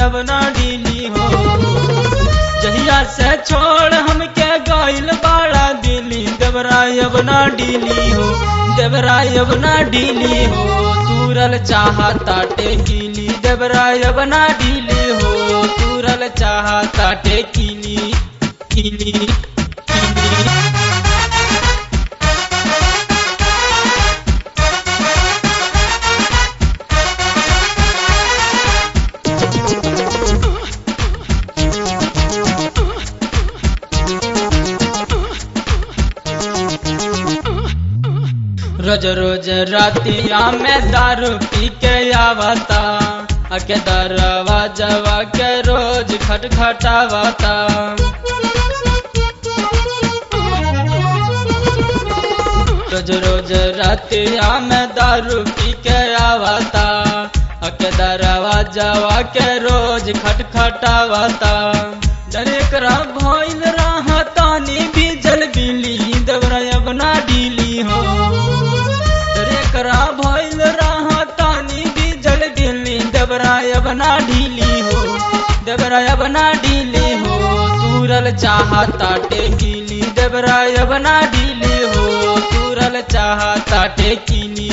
अब ना ढीली हो जहिया से छोड़ हमके गइल बाड़ा दिली देवराय अब ना ढीली हो देवराय अब ना ढीली हो तूरल चाहता टेकीली देवराय अब ना ढीली हो तूरल चाहता टेकीली कीली कीली रोज रोज रातिया में दारू पी के आवता अके दरवाजवा के रोज खटखटावता रोज रोज रातिया में दारू पी के आवता अके दरवाजवा के रोज खटखटावता डरे करा भइल रहता नी भी जल बिली दबरा बना डीली हो डरे करा भइल रहता नी भी जल बिली दबरा बना ढीली हो दबरा बना ढीली हो तूरल चाहता टेकीली दबरा बना ढीली हो तूरल चाहता टेकीली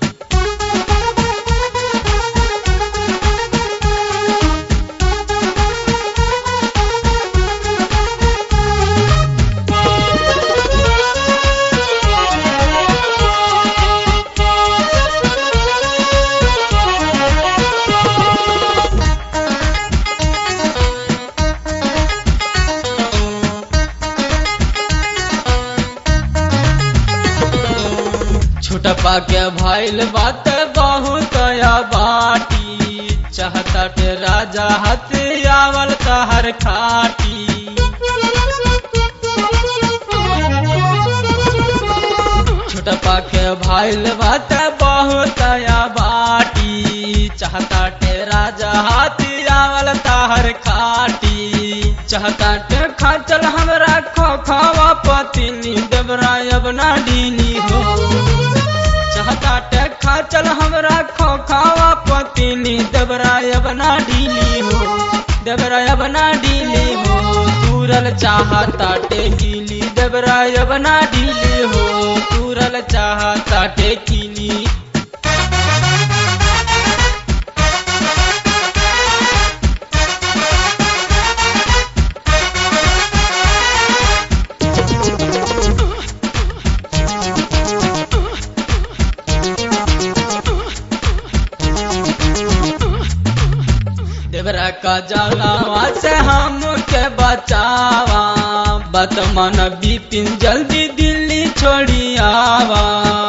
छुटपा के भइल बात बहुत या बाटी चाहता के राजा हथियावल तहर खाटी छुटपा के भइल बात बहुत या बाटी चाहता के राजा हथियावल तहर खाटी चाहता के खाचल हमरा खो खावा पतिनी देवराय अब ना डीली हो चाहता टे खाचल हमरा खो खावा पतिनी देवराय अब ना ढीली हो देवराय अब ना ढीली हो तूरल चाहता टेकीली देवराय अब ना ढीली हो तूरल चाहता टेकीली देवरा का जलावा से हम के बचावा बतमन बिपिन जल्दी दिल्ली छोड़ी आवा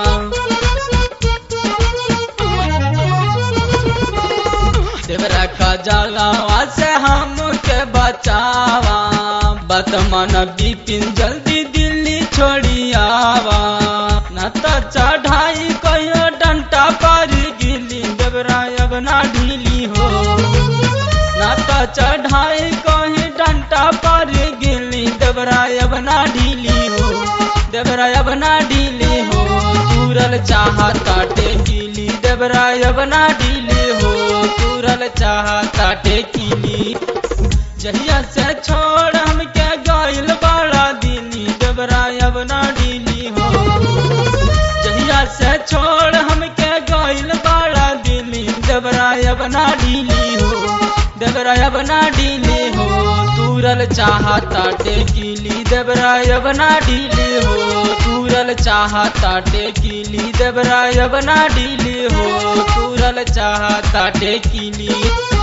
देवरा का जलावा से हम के बचावा बतमन बिपिन जल्दी दिल्ली छोड़ी आवा न तो चढ़ाई कहियो डंटा पर गिली देवरा अब ना ढीली हो ना तो चढ़ाई कहीं डंटा पर गिली देवराय बना ढीली हो देवराय बना ढीली हो तूरल चाहता टेकीली देवराय बना ढीली हो तूरल चाहता टेकीली जहिया से छोड़ हम के गइल बड़ा दिली देवराय बना ढीली हो जहिया से छोड़ हम के गइल बड़ा दिली देवराय बना ढीली हो देवराय बना ढीली हो तूरल चाहता टेकीली देवराय बना ढीली हो तूरल चाहता टेकीली देवराय बना ढीली हो तूरल चाहता टेकीली